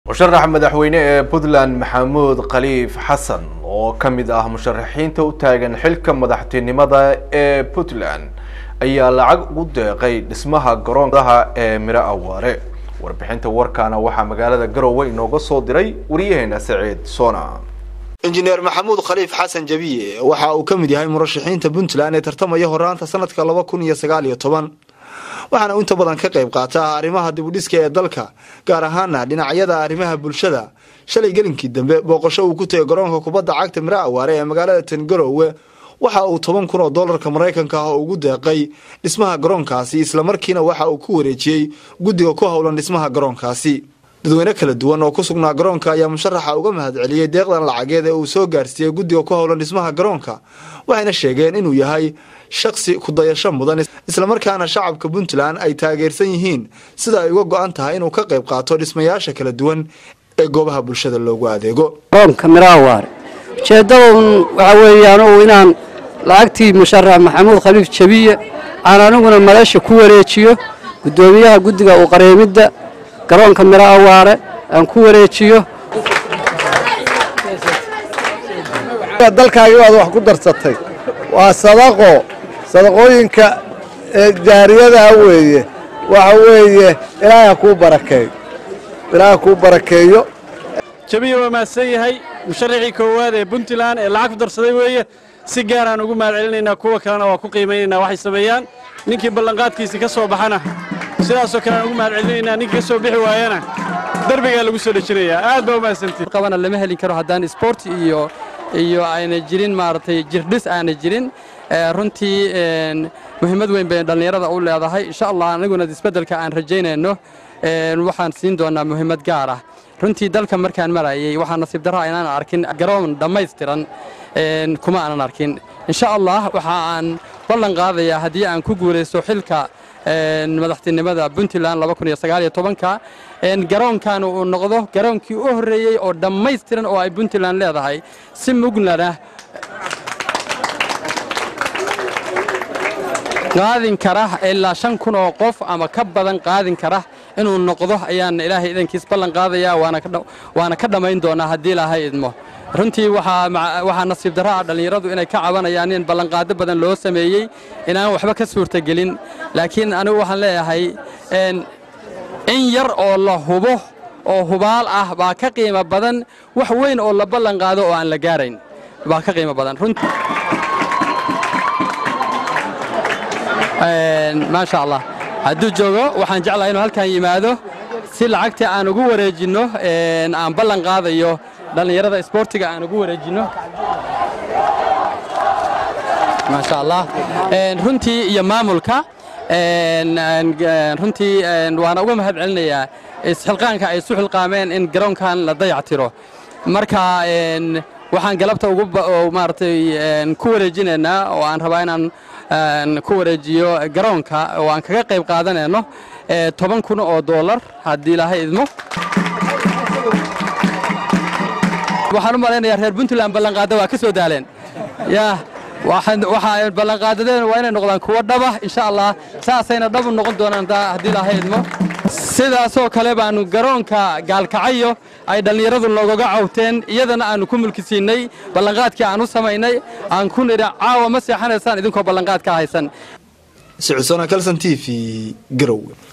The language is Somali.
musharaxa madaxweyne ee puntland maxamuud khaliif xasan oo ka mid ah musharaxiinta u taagan xilka madaxtinimada ee puntland ayaa lacag ugu deeqay dhismaha garoondaha ee miro awaare warbixinta warkaana waxaa magaalada garowe inooga soo diray wariyaheena saciid sona injineer maxamuud khaliif xasan jabiye waxa uu ka mid yahay murashaxiinta puntland ee tartamaya horaanta sanadka laba kun iyo sagaal iyo toban waxaana uu inta badan ka qayb qaata arrimaha dibudhiska ee dalka gaar ahaana dhinacyada arrimaha bulshada shalay gelinkii dambe booqasho uu ku tegay garoonka kubadda cagta miro awaare ee magaalada tangarowe waxa uu toban kun oo doolarka maraykanka ah ugu deeqay dhismaha garoonkaasi islamarkiina waxa uu ku wareejiyey guddiga ku howlan dhismaha garoonkaasi dadweyne kala duwan oo ku sugnaa garoonka ayaa musharaxa uga mahad celiyey deeqdan lacageed ee uu soo gaarsiiyey guddiga ku howlan dhismaha garoonka waxayna sheegeen inuu yahay shaksi kudayasho mudan islamarkaana shacabka puntland ay taageersan yihiin sida ay uga go-an tahay inuu ka qayb qaato dhismayaasha kala duwan ee goobaha bulshada loogu adeego garoonka miraawaare ujeeddadun waxaa weeyaan uu inaan lacagtii musharax maxamuud khaliif jabiye aan aniguna maleesha ku wareejiyo guddoomiyaha guddiga u qareemidda garoonka miro awaare aan ku wareejiyo dalkaagi waad wax ku darsatay waa sadaqo sadaqooyinka jaariyadaa weeye waxa weeye ilaahay ha kuu barakeeyo ilaahay ha kuu barakeeyo jabiya waa mahadsan yahay musharaxii koowaad ee puntland ee lacag ku darsaday weeye si gaaraan ugu mahad celinaynaa kuwa kalena waa ku qiimaynaynaa waxay sameeyaan ninkii ballanqaadkiisii ka soo baxana sidaasoo kale aan ugu mahad celinaynaa ninkii ka soo bixi waayana derbigaa lagu soo dhejinayaa aad baa u mahadsantihin qabana lama heli karo haddaan sport iyo iyo ayna jirin maaragtay jirdhis aana jirin runtii muhiimad weyn bay dhallinyarada u leedahay insha allah aniguna isbeddelka aan rajaynayno waxaan siin doonaa muhiimad gaar ah runtii dalka markaan marayay waxaa nasiib darraa inaan arkin garoon dhammaystiran kuma aanan arkin insha allah waxa aan ballan qaadayaa haddii aan ku guulaysto xilka madaxtinimada puntland ka garoonkan uu noqdo garoonkii u horreeyey oo dhammaystiran oo ay puntland leedahay si mugnana qaadin kara ilaa shan kun oo qof ama ka badan qaadin kara inuu noqdo ayaan ilaahay idankiis ballan qaadayaa waana ka dhammayn doonaa haddii ilaahay idmo runtii waxaa nasiib darro ah dhallinyaradu inay ka cabanayaan in ballanqaado badan loo sameeyey inaan waxba ka suurtagelin laakiin anigu waxaan leeyahay in yar oo la hubo oo hubaal ah baa ka qiimo badan wax weyn oo la ballanqaado oo aan la gaarayn baa ka qiimo badan maasha allah hadduu joogo waxaan jeclahay inuu halkan yimaado si lacagtii aan ugu wareejinno aan ballan qaadayo dhallinyarada isboortiga aan ugu wareejinno maasha allah runtii iyo maamulka runtii waana uga mahad celinayaa isxilqaanka ay isu xilqaameen in garoonkan la dayactiro marka waxaan galabta ugu maaragtay ku wareejinaynaa oo aan rabaa inaan ku wareejiyo garoonka oo aan kaga qayb qaadanayno toban kun oo doolar haddii ilaahay idmo waxaan u malaynayaa reer puntland ballanqaada waa ka soo daaleen yaa waxaa ballanqaadadeen waa inay noqdaan kuwo dhaba insha allah saasayna dhabu noqon doonaan haddii ilaahay idmo sidaasoo kale baanu garoonka gaalkacayo ay dhallinyaradu noogaga cawteen iyadana aanu ku mulkisiinnay ballanqaadkii aan u samaynay aan ku nidha caawa ma seexanaysaan idinkoo ballanqaad ka haysan sicusona kalson t v garowe